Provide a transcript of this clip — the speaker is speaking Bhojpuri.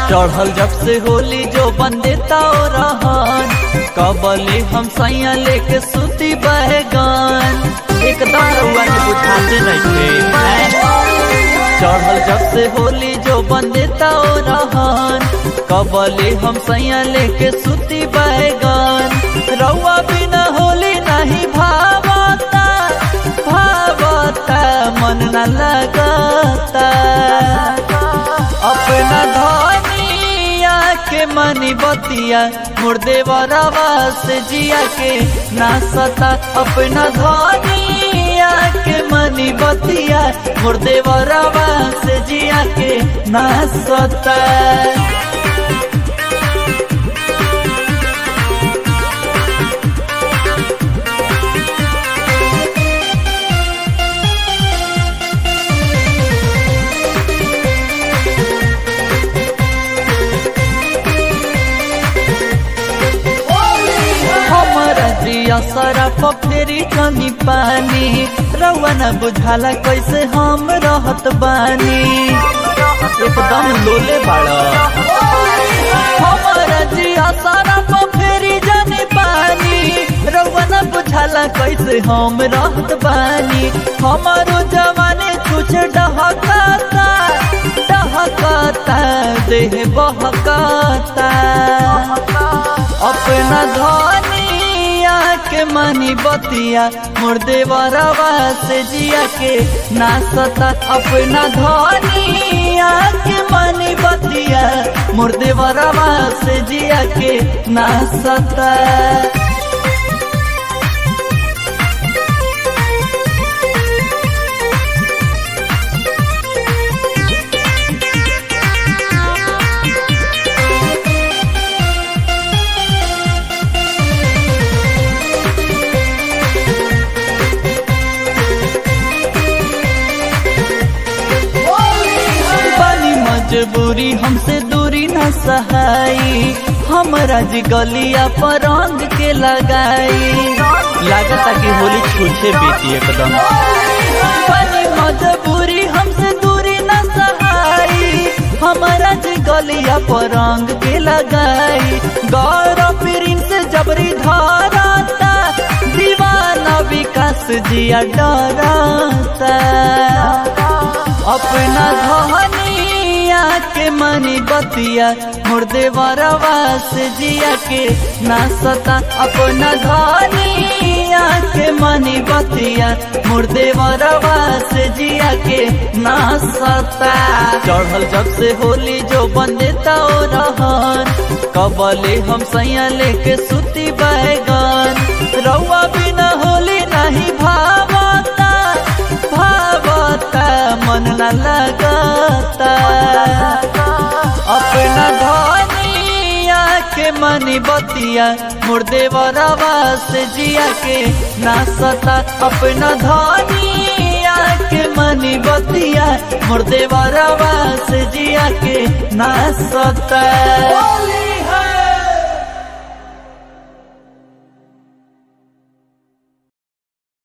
चढ़ल जब से होली जो बंदेता रहन कबले हम सैया लेके सुती बहगन एकदम रउआ के बुझाते नहीं चढ़ल जब से होली जो बंदेता रहन कबले हम सैया लेके सुती बहगन रउआ बिना होली नहीं भावता भावता मन न लगता अपना धनिया के मनी बतिया मुर्दे बरावास जिया के नासता अपना धनिया के मनी बतिया मुर्दे बरावास जिया के नासता हमारा जिया सरफ फेरी कमी पानी रउआ न बुझाला कैसे हम रहत बानी एकदम लोले बाड़ा हमारा जिया सरफ फेरी जानी पानी रउआ न बुझाला कैसे हम रहत बानी हमारो जवानी कुछ डहकाता डहकाता देह बहकाता अपना धनिया के मनी बतिया मुर्दे बरवा से जिया के नासता अपना धनिया के मनी बतिया मुर्दे बरवा से जिया के नासता बनी मजबूरी हमसे दूरी न सहाई हमरा जी गलिया पर रंग के लगाई लागता कि होली छूछे बीती एकदम बनी मजबूरी हमसे दूरी न सहाई हमरा जी गलिया पर रंग के लगाई गौरव प्रिंस से जबरी धाराता दीवाना विकास जिया डराता अपना धनिया के मनी बतिया मुर्दे बरवा से जिया के नासता अपना धनिया के मनी बतिया मुर्दे बरवा से जिया के नासता चढ़ल जब से होली जो बंदेता रहन कबले हम सैया लेके सुती बैगन रउआ बिना होली नहीं भावता भावता मन न लगता अपना धनिया के मनी बतिया मुर्दे बरवा से जिया के नासता अपना धनिया के मनी बतिया मुर्दे बरवा से जिया के नासता